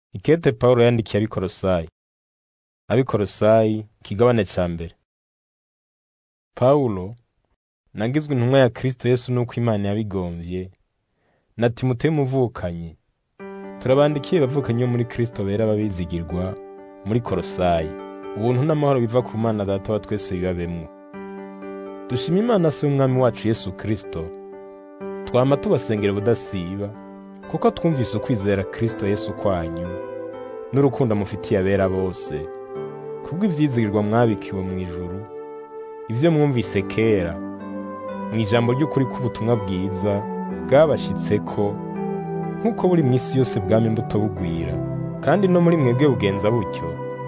Ikete Pawulo yandikiye abikorosayi abikorosayi ikigabane ca mbere Pawulo nagizwe intumwa ya Kristo Yesu nuko Imana yabigomvye na Timoteyo umuvukanyi turabandikiye bavukanyi bo muri Kristo bera babizigirwa muri Korosayi ubuntu n'amahoro biva ku Mana Data wa twese bibabemwo dushima Imana se w'umwami wacu Yesu Kristo twama tubasengera ubudasiba kuko twumvise ukwizera Kristo Yesu kwanyu n'urukundo mufitiye abera bose kubw'ivyizigirwa mwabikiwe mu ijuru ivyo mwumvise kera mu ijambo ry'ukuri k'ubutumwa bwiza bwabashitseko nk'uko buri mw'isi yose bwama imbuto bugwira kandi no muri mwebwe bugenza butyo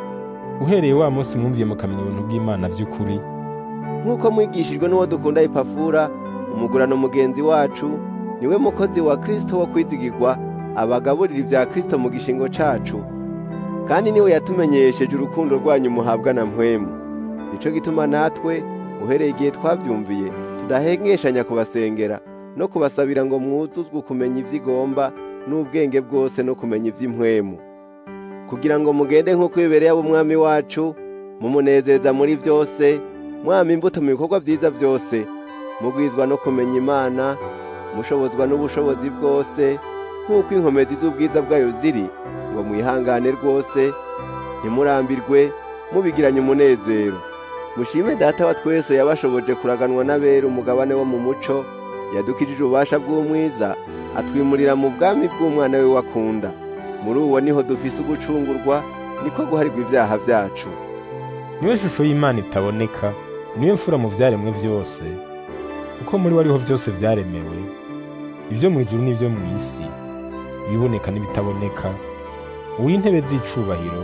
uhereye wa munsi mwumviye mukamenya ubuntu bw'Imana vy'ukuri nk'uko mwigishijwe n'uwo dukunda ipafura umugurano mugenzi wacu niwe mukozi wa Kristo wo kwizigirwa abagaburira ibya Kristo mu gishingo cacu kandi niwe yatumenyesheje urukundo rwanyu muhabwa na mpwemu nico gituma natwe uhereye igihe twavyumviye tudahengeshanya kubasengera no kubasabira ngo mwuzuzwe kumenya ivyo igomba n'ubwenge bwose no kumenya ivy'impwemu kugira ngo mugende nk'uko bibereye ab'umwami wacu mumunezereza muri vyose mwama imbuto mu bikorwa vyiza vyose mugwizwa no kumenya Imana mushobozwa n'ubushobozi bwose nk'uko inkomezi z'ubwiza bwayo ziri ngo mwihangane rwose ntimurambirwe mubigiranye umunezero mushime data wa twese yabashoboje kuraganwa n'abera umugabane wo mu muco yadukijije ububasha bw'umwiza atwimurira mu bwami bw'umwana we wakunda muri uwo niho dufise ugucungurwa niko guharirwa ibyaha vyacu niwe shusho y'Imana itaboneka niwe mfura mu vyaremwe vyose kuko muri we ariho vyose vyaremewe ivyo mw'ijuru n'ivyo mw'isi ibiboneka n'ibitaboneka uw'intebe z'icubahiro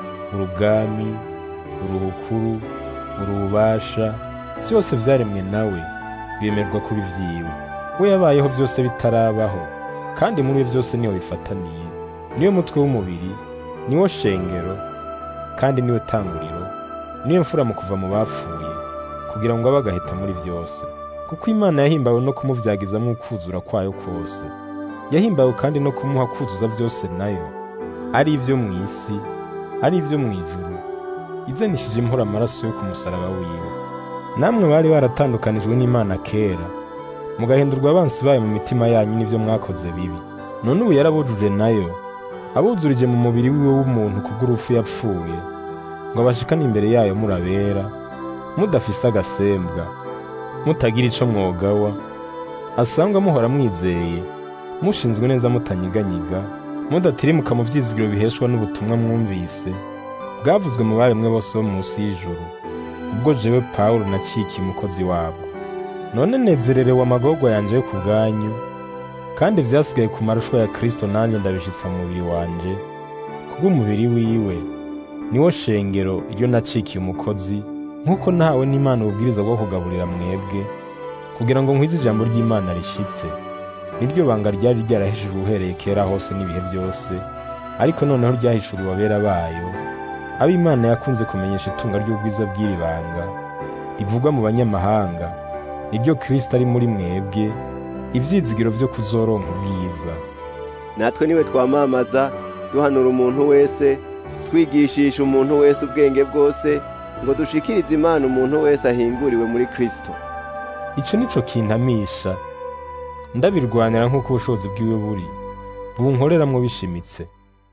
urubwami uruhukuru urububasha vyose vyaremwe nawe biremerwa kuri vyiwe we yabayeho vyose bitarabaho kandi muri we vyose niho bifataniye niwe mutwe w'umubiri niwo shengero kandi niwe tanguriro niwe mfura mu kuva mu bapfuye kugira ngo abe agaheta muri vyose kuko Imana yahimbawe no kumuvyagizamwo ukuzura kwayo kwose yahimbawe kandi no kumuha kuzuza vyose nayo ari ivyo mw'isi ari ivyo mw'ijuru izanishije impora amaraso yo ku musaraba wiwe namwe bari baratandukanijwe n'Imana kera mugahindurwa abansi bayo mu mitima yanyu n'ivyo mwakoze bibi none ubu yarabujuje nayo abuzurije mu mubiri wiwe w'umuntu kubw'urupfu yapfuye ngo abashikane imbere yayo murabera mudafise agasembwa mutagira ico mwogawa asangwa muhora mwizeye mushinzwe neza mutanyiganyiga mudatirimuka mu vyizigiro biheshwa n'ubutumwa mwumvise bwavuzwe mu baremwe bose bo munsi y'ijuru ubwo jewe Pawulo nacikiye umukozi wabwo none nezererewe amagorwa yanje yo ku bwanyu kandi vyasigaye ku marushwa ya Kristo nanjye ndabishitsa mu mubiri wanje kubw'umubiri wiwe niwo shengero iryo nacikiye umukozi nk'uko nahawe n'Imana ububwiriza bwo kugaburira mwebwe kugira ngo nkwize ijambo ry'Imana rishitse niryo banga ryari ryarahishijwe uhereye kera hose n'ibihe byose ariko noneho ryahishuriwe abera bayo abo Imana yakunze kumenyesha itunga ry'ubwiza bw'iri banga rivugwa mu banyamahanga niryo Kristo ari muri mwebwe ivyizigiro vyo kuzoronka ubwiza natwe niwe twamamaza duhanura umuntu wese twigishisha umuntu wese ubwenge bwose ngo dushikirize Imana umuntu wese ahinguriwe muri Kristo ico nico kintamisha ndabirwanira nk'uko ubushobozi bwiwe buri bunkoreramwo bishimitse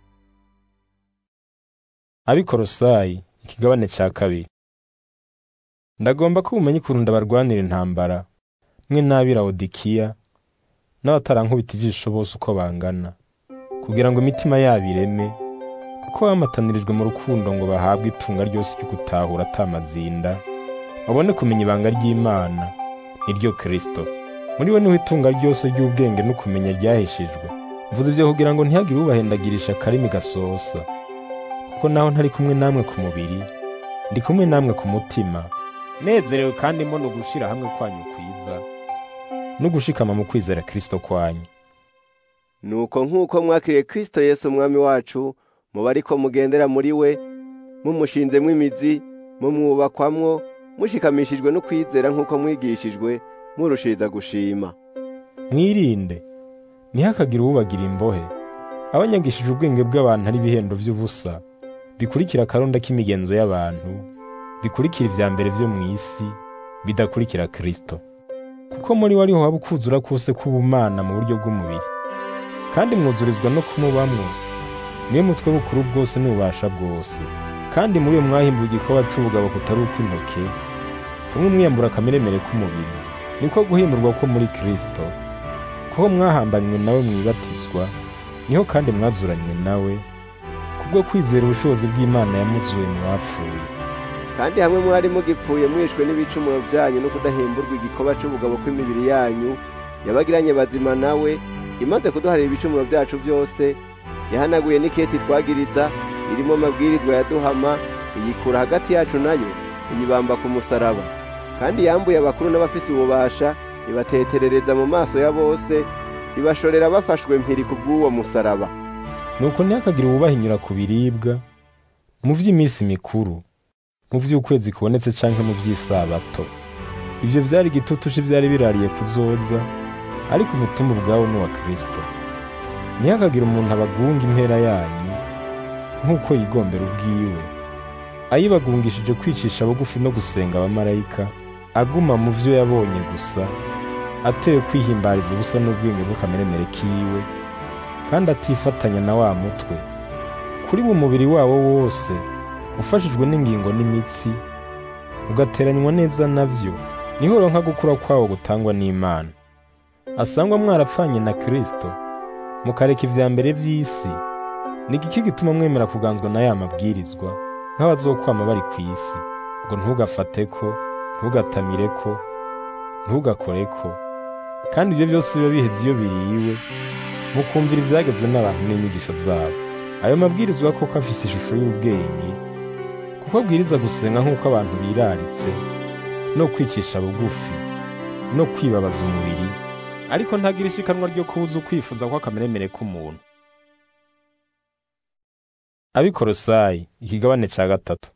abikorosayi ikigabane ca kabiri ndagomba ko bumenye ukuntu ndabarwanira intambara mwe n'ab'i Lawodikiya n'abatarankubita ijisho bose uko bangana kugira ngo imitima yabo ireme kuko bamatanirijwe mu rukundo ngo bahabwe itunga ryose ryo gutahura atamazinda babone kumenya ibanga ry'Imana niryo Kristo muri we niho itunga ryose ry'ubwenge no kumenya ryahishijwe mvuze ivyo kugira ngo ntihagire ubahendagirisha akarimi gasosa kuko naho ntari kumwe namwe ku mubiri ndi kumwe namwe ku mutima nezerewe kandi mbona ugushira hamwe kwanyu kwiza no gushikama mu kwizera Kristo kwanyu nuko nk'uko mwakiriye Kristo Yesu umwami wacu muba ariko mugendera muri we mumushinzemwo imizi mumwubakwamwo mushikamishijwe no kwizera nk'uko mwigishijwe murushiriza gushima mwirinde ntihakagire uwubagira imbohe abanyagishije ubwenge bw'abantu ari ibihendo by'ubusa bikurikira akaronda k'imigenzo y'abantu bikurikira ivya mbere vyo mu isi bidakurikira Kristo kuko muri we ariho haba ukuzura kose k'ubumana mu buryo bw'umubiri kandi mwuzurizwa no kumubamwo niwe mutwe bukuru bwose n'ububasha bwose kandi muri uyo mwahimbuwe igikoba c'ubugabo kutari ukw'intoke hamwe mwiyambura akameremere k'umubiri niko guhimburwa ko muri Kristo kuko mwahambanywe nawe mwibatizwa niho kandi mwazuranywe nawe kubwo kwizera ubushobozi bw'Imana yamuzuye mu bapfuye kandi hamwe mwari mugipfuye mwishwe n'ibicumuro byanyu no kudahemburwa igikoba c'ubugabo kw'imibiri yanyu yabagiranye bazima nawe imaze kuduharira ibicumuro byacu byose yahanaguye n'iketi twagiriza irimo amabwirizwa yaduhama iyikura hagati yacu nayo iyibamba ku musaraba kandi yambuye abakuru n'abafise ububasha ibateterereza mu maso ya bose ibashorera bafashwe mpiri ku bw'uwo musaraba nuko ntihakagire uwubahinyura ku biribwa mu vy'iminsi mikuru mu vy'ukwezi kubonetse canke mu vy'isabato ivyo vyari igitutu c'ivyari birariye kuzoza ariko umutima ubwawo ni uwa Kristo ntihakagire umuntu abagunga impera yanyu nk'uko yigombera ubwiwe ayibagungishije kwicisha bugufi no gusenga abamarayika aguma mu vyo yabonye gusa atewe kwihimbariza ubusa n'ubwenge bw'akameremere kiwe kandi atifatanya na wa mutwe kuri mu mubiri wawo wose ufashijwe n'ingingo n'imitsi ugateranywa neza navyo niho uronka gukura kwawo gutangwa n'Imana asangwa mwarapfanye na Kristo mukareka ivya mbere vy'isi ni igiki gituma mwemera kuganzwa na ya mabwirizwa nk'abazokwama bari ku isi ngo ntugafateko ntugatamireko ntugakoreko kandi ibyo byose biba biheze iyo biriwe mukumvira ivyagezwe n'abantu n'inyigisho zabo ayo mabwirizwa koko afise ishusho y'ubwenge kuko abwiriza gusenga nk'uko abantu biraritse no kwicisha bugufi no kwibabaza umubiri ariko ntagira ishikanwa ryo kubuza ukwifuza kw'akameremere k'umuntu abikorosayi ikigabane ca gatatu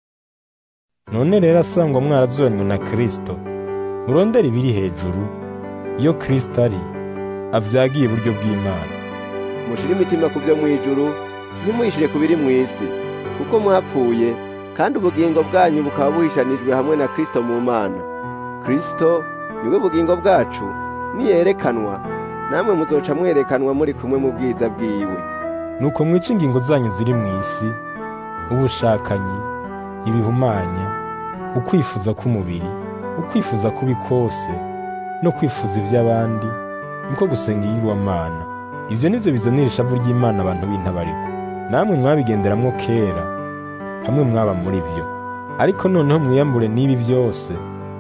none rero asangwa mwarazuranywe na kristo murondera ibiri hejuru iyo kristo ari avyagiye iburyo bw'imana mushire imitima ku byo mw'ijuru ntimuyishire ku biri mw'isi kuko mwapfuye kandi ubugingo bwanyu bukaba buhishanijwe hamwe na kristo mu mana kristo niwe bugingo bwacu niyerekanwa namwe muzoca mwerekanwa muri kumwe mu bwiza bwiwe nuko mwica ingingo zanyu ziri mu isi ubushakanyi ibihumanya ukwifuza k'umubiri ukwifuza kubi kose no kwifuza iby'abandi niko gusenga iyirwamana ivyo nivyo bizanira ishavu ry'imana abantu b'intabariko namwe mwabigenderamwo kera hamwe mwaba muri vyo ariko noneho mwiyambure n'ibi vyose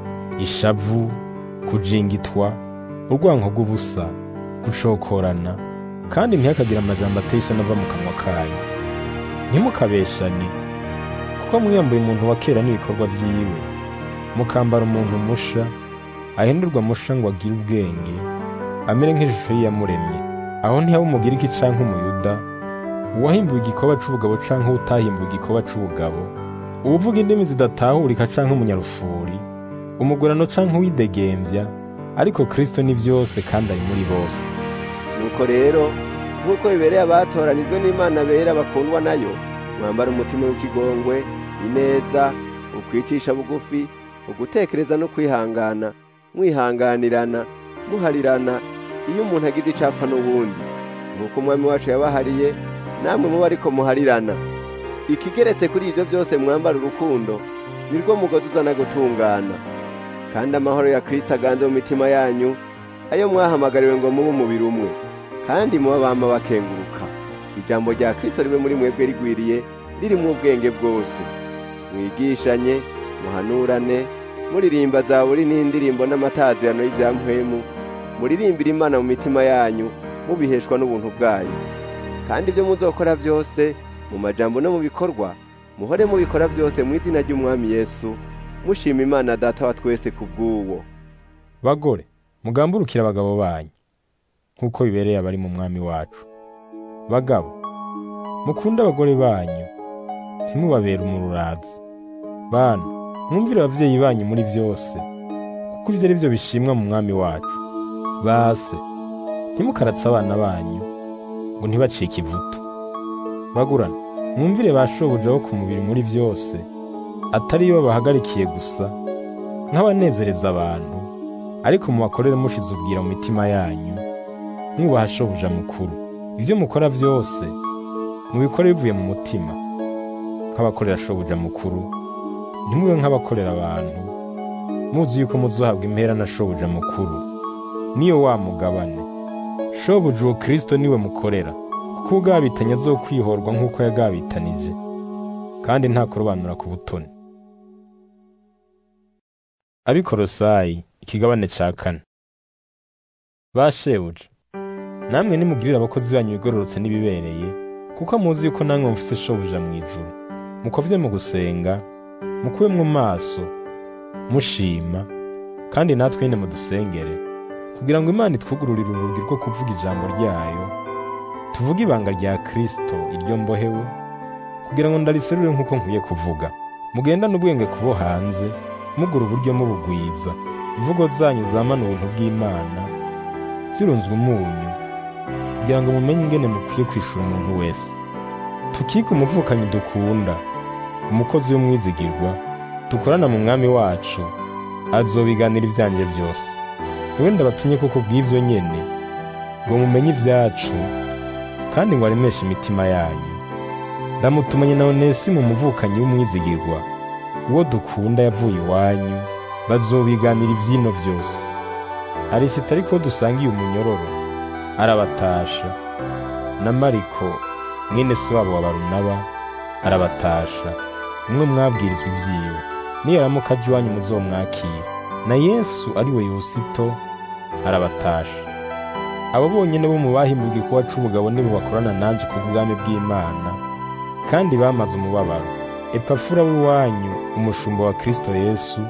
ishavu kujingitwa urwanko rw'ubusa gucokorana kandi ntihakagire amajambo ateye isoni ava mu kanwa kanyu ntimukabeshane kuko mwiyambuye umuntu wa kera n'ibikorwa vyiwe mukambara umuntu musha ahindurwa musha ngo agire ubwenge amere nk'ishusho y'iyamuremye aho ntihaba umugiriki canke umuyuda uwahimbuwe igikoba c'ubugabo canke uwutahimbuwe igikoba c'ubugabo uwuvuga indimi zidatahurika canke umunyarufuri umugurano canke uwidegemvya ariko kristo ni vyose kandi ari muri bose nuko rero nk'uko bibereye abatoranijwe n'imana bera bakundwa nayo mwambara umutima w'ikigongwe ineza ukwicisha bugufi ugutekereza no kwihangana mwihanganirana muharirana iyo umuntu agize icapfa n'ubundi nk'uko umwami wacu yabahariye namwe muba ariko muharirana ikigeretse kuri ibyo byose mwambara urukundo nirwo mugozi uzana gutungana kandi amahoro ya kristo aganze mu mitima yanyu ayo mwahamagariwe ngo mube umubiri umwe kandi muba bama bakenguruka ijambo rya kristo ribe muri mwebwe rigwiriye ririmo ubwenge bwose mwigishanye muhanurane muririmba zaburi n'indirimbo n'amatazirano y'ivyampwemu muririmbira imana mu mitima yanyu mubiheshwa n'ubuntu bwayo kandi ibyo muzokora byose mu majambo no mu bikorwa muhore mubikora byose mu izina ry'umwami yesu mushima imana data wa twese ku bw'uwo bagore mugamburukire abagabo banyu nk'uko bibereye abari mu mwami wacu bagabo mukunde abagore banyu ntimubabere umururazi bana mwumvire abavyeyi banyu muri vyose kuko ivyo ari vyo bishimwa mu mwami wacu base ntimukaratse abana banyu ngo ntibacike ivutu bagurana mwumvire ba shobuja bo ku mubiri muri byose atari yo babahagarikiye gusa nk'abanezereza abantu ariko mubakorere mushize ubwira mu mitima yanyu mwubaha shobuja mukuru ibyo mukora byose mubikore bivuye mu mutima nk'abakorera shobuja mukuru ntimube nk'abakorera abantu muzi yuko muzohabwa impera na shobuja mukuru niyo wa mugabane shobuja uwo kristo niwe mukorera kuko ubwabitanye zo kwihorwa nk'uko yagabitanije kandi nta kurobanura ku butoni abikorosayi ikigabane ca kane ba shebuja namwe nimugirire abakozi banyu bigororotse n'ibibereye kuko muzi yuko namwe mufise shobuja mu ijuru mukovye mu gusenga mukube mu maso mushima kandi natwe nyine mudusengere kugira ngo imana itwugururire urugi rwo kuvuga ijambo ryayo tuvuge ibanga rya kristo iryo mbohewe kugira ngo ndariserure nk'uko nkwiye kuvuga mugendane ubwenge kubo hanze mugura uburyo mubugwiza imvugo zanyu zamana ubuntu bw'imana zirunzwe umunyu kugira ngo mumenye ingene mukwiye kwishura umuntu wese tukike umuvukanyi dukunda umukozi w'umwizigirwa dukorana mu mwami wacu azobiganira ibyanjye byose niwe ndabatumye kuko bw'ivyo nyene ngo mumenye ibyacu kandi ngo aremeshe imitima yanyu ndamutumanye na onesi mu muvukanyi w'umwizigirwa uwo dukunda yavuye iwanyu bazobiganira ivyino vyose arisita ariko dusangiye umunyororo arabatasha na mariko mwene se wabo wa barunaba arabatasha umwe mwabwirizwa ivyiwe niyaramuka aje iwanyu muzomwakira na yesu ari we yusito arabatasha abo bonyene bo mu bahimbwe igikorwa c'ubugabo nibo bakorana nanje ku bwami bw'imana kandi bamaze umubabaro epafura w'iwanyu umushumba wa kristo yesu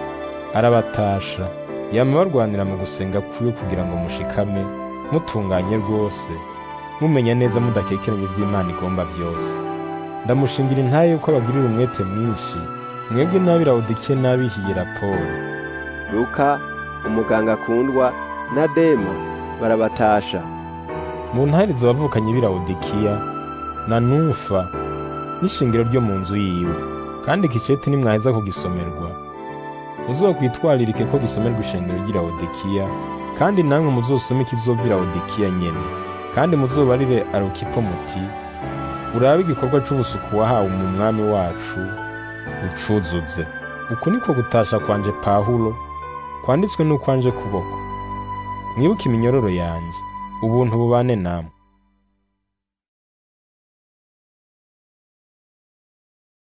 arabatasha yama barwanira mu gusenga kwiwe kugira ngo mushikame mutunganye rwose mumenya neza mudakekeranya ivy'imana igomba vyose ndamushingira intaye yuko abagirira umwete mwinshi mwebwe n'ab'i lawodikiya n'ab'ihiye raporo luka umuganga akundwa na dema barabatasha mu ntahiriza abavukanye b'i lawodikiya na numfa n'ishingiro ryo mu nzu yiwe kandi ikiceti nimwaheza kugisomerwa muzokwitwaririke ko gisomerwa ishengero ry'i lawodikiya kandi namwe muzosome ikizova i lawodikiya nyene kandi muzobarire arukipo muti urabe igikorwa c'ubusuku wahawe mu mwami wacu ucuzuze uku niko gutasha kwanje pawulo kwanditswe n'ukwanje kuboko mwibuke iminyororo yanje ubuntu bubane namwe